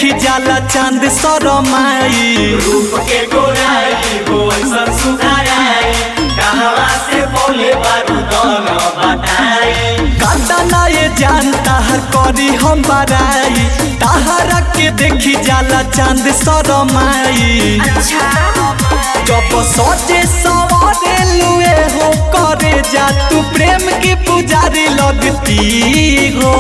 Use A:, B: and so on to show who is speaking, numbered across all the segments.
A: देखी जाला चांद सरमाई
B: रूप के गोराई हो ऐसन सुधाराई कहवा से बोले बारूदन बताई
A: काटा ना ये जान ताहर करी हम बराई ताहरा के देखी जाला चांद सरमाई जब सजे सवारे लुए हो करे जा तू प्रेम की पुजारी लगती हो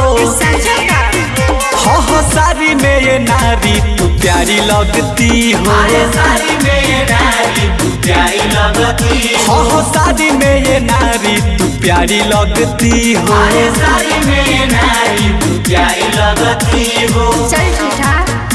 A: हो हो सारी में ये नारी तू प्यारी लगती हो
B: अरे सारी में ये नारी तू प्यारी लगती
A: हो हो सारी में ये नारी तू प्यारी लगती हो
B: अरे सारी में ये नारी तू प्यारी लगती हो
C: चल झूठा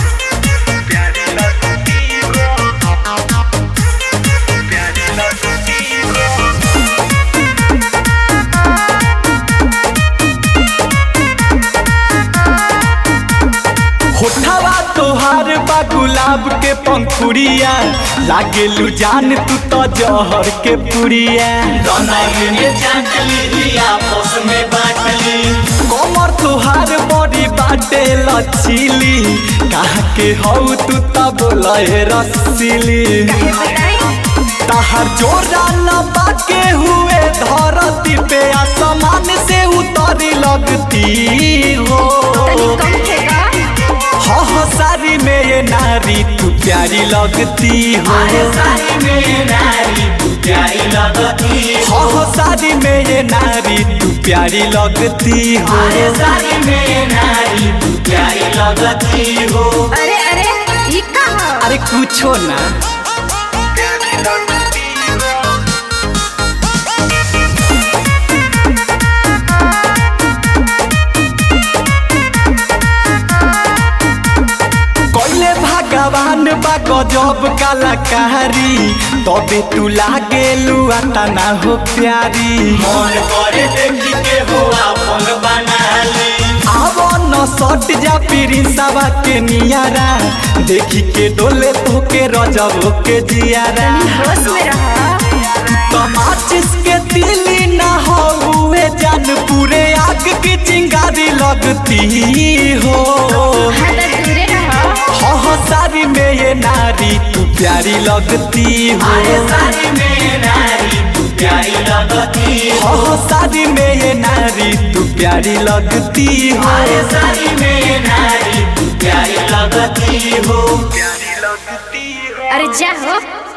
A: होठवा तोहार बा गुलाब के पंखुड़िया लागे लू जान तू तो जहर के पुड़िया
B: दोनों ने चाटली दिया आपस में बाटली
A: कमर तोहार बड़ी बाटे लचीली कहा के हऊ तू तो बोले रसीली ताहर जोरा लबा के हुए धरती पे आसमान से उतरी लगती हो हो हो सारी में ये नारी तू प्यारी लगती हो
B: अरे सारी में ये नारी तू प्यारी लगती
A: हो हो सारी में ये नारी तू प्यारी लगती हो
B: अरे सारी में ये नारी तू प्यारी लगती हो
C: अरे अरे ये का हो?
A: अरे कुछो ना कोइले भगवान बा गजब कलाकारी तबे तू लागे लुआ तना हो प्यारी
B: मन करे देखी के हो अपन बना ली
A: आवो न सट जा पीरी सवा के नियारा देखी के डोले तो के रजब के जियारा
C: होश में रहो
A: तमाचिस के तिली ना हो हुए जान पूरे आग की चिंगारी लगती हो
C: हाँ तो दूरे रहो
A: हो हो सारी में ये नारी तू प्यारी लगती हो
B: अरे सारी में ये नारी तू प्यारी लगती
A: हो हो सारी में ये नारी तू प्यारी लगती हो
B: अरे सारी में ये नारी तू प्यारी लगती हो
C: अरे जा हो